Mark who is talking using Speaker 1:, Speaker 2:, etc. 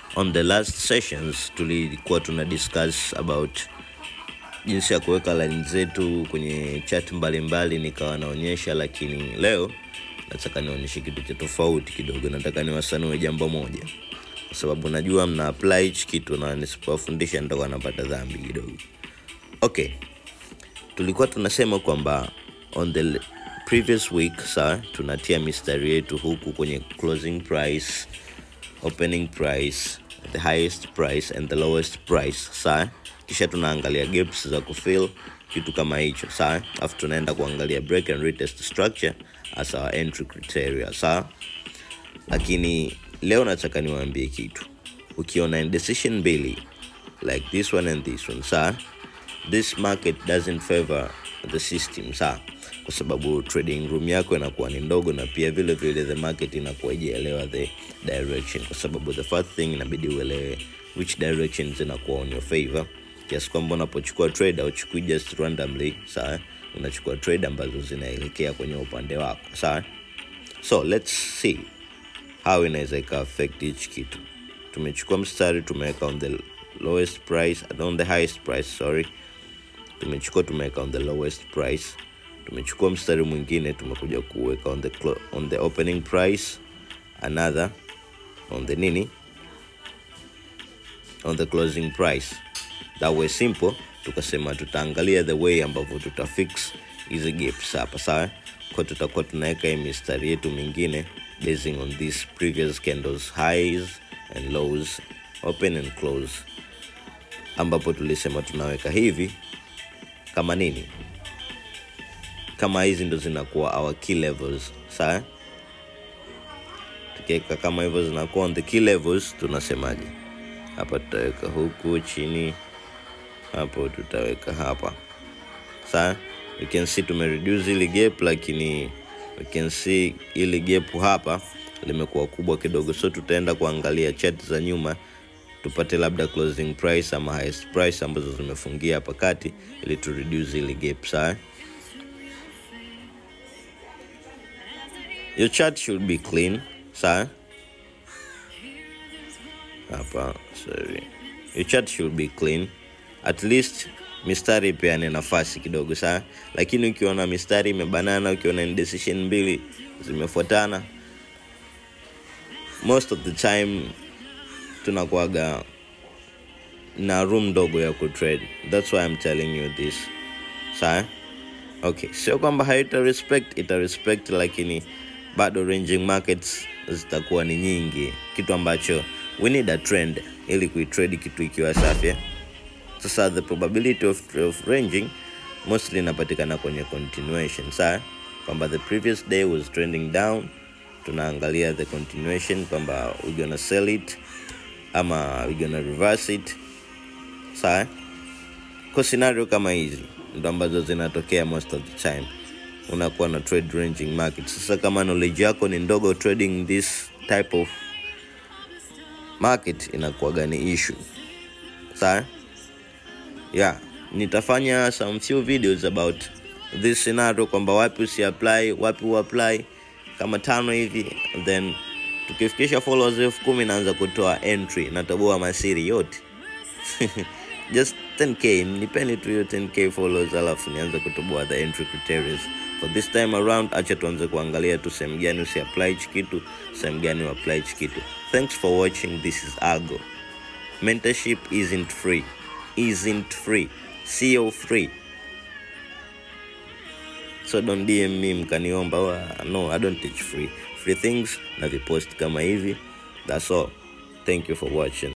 Speaker 1: on the last sessions tulikuwa tuna discuss about jinsi ya kuweka line zetu kwenye chat mbalimbali nikawa naonyesha lakini leo nataka nionyeshe kitu cha tofauti kidogo nataka niwasanue jambo moja kwa sababu najua mna apply hichi kitu na nisipowafundisha nitakuwa napata dhambi kidogo okay tulikuwa tunasema kwamba on the l- previous week saa tunatia mistari yetu huku kwenye closing price opening price the highest price and the lowest price saa kisha tunaangalia gaps za kufill kitu kama hicho saa alafu tunaenda kuangalia break and retest structure as our entry criteria saa lakini leo nataka niwaambie kitu ukiona indecision mbili like this one and this one saa this market doesn't favor the system saa kwa sababu trading room yako inakuwa ni ndogo na pia vile vile the market inakuwa ijaelewa the direction kwa sababu the first thing inabidi uelewe which direction zinakuwa on your favor kiasi kwamba unapochukua trade auchukui just randomly saa unachukua trade ambazo zinaelekea kwenye upande wako saa so let's see how inaweza ika affect hichi kitu tumechukua mstari tumeweka on the lowest price on the highest price sorry tumechukua tumeweka on the lowest price tumechukua mstari mwingine tumekuja kuweka on the, clo- on the opening price another on the nini on the closing price that way simple tukasema tutaangalia the way ambavyo tutafix hizi gaps hapa sawa kwa tutakuwa tunaweka hii mistari yetu mingine basing on these previous candles highs and lows open and close ambapo tulisema tunaweka hivi kama nini kama hizi ndo zinakuwa our key levels sawa tukiweka kama hivyo zinakuwa on the key levels tunasemaje hapa tutaweka huku chini hapo tutaweka hapa sawa you can see tumereduce ili gap lakini we can see ili gap hapa limekuwa kubwa kidogo so tutaenda kuangalia chat za nyuma tupate labda closing price ama highest price ambazo zimefungia hapa kati ili tu reduce ili gap sawa your chart should be clean sawa hapa sorry your chart should be clean at least mistari ipeane nafasi kidogo sawa lakini ukiona mistari imebanana ukiona indecision mbili zimefuatana most of the time tunakuaga na room ndogo ya kutrade thats why I'm telling you this sawa okay sio kwamba haita respect ita respect lakini bado ranging markets zitakuwa ni nyingi kitu ambacho we need a trend ili kuitrade kitu ikiwa safi eh? sasa the probability of, of ranging mostly inapatikana kwenye continuation saa kwamba the previous day was trending down tunaangalia the continuation kwamba we gonna sell it ama we gonna reverse it saa kwa scenario kama hizi ndo ambazo zinatokea most of the time unakuwa na trade ranging market sasa kama knowledge yako ni ndogo trading this type of market inakuwaga ni issue saa yeah nitafanya some few videos about this scenario kwamba wapi usiapply wapi uapply kama tano hivi then tukifikisha followers elfu kumi naanza kutoa entry natoboa masiri yote just 10k nipeni tu hiyo 10k followers alafu nianze kutoboa the entry criteria for this time around acha tuanze kuangalia tu sehemu gani usiapply hichi kitu sehemu gani uapply hichi kitu thanks for watching this is algo mentorship isn't free isn't free sio free so don't dm me mkaniomba "Oh, no i don't teach free free things na vipost kama hivi that's all thank you for watching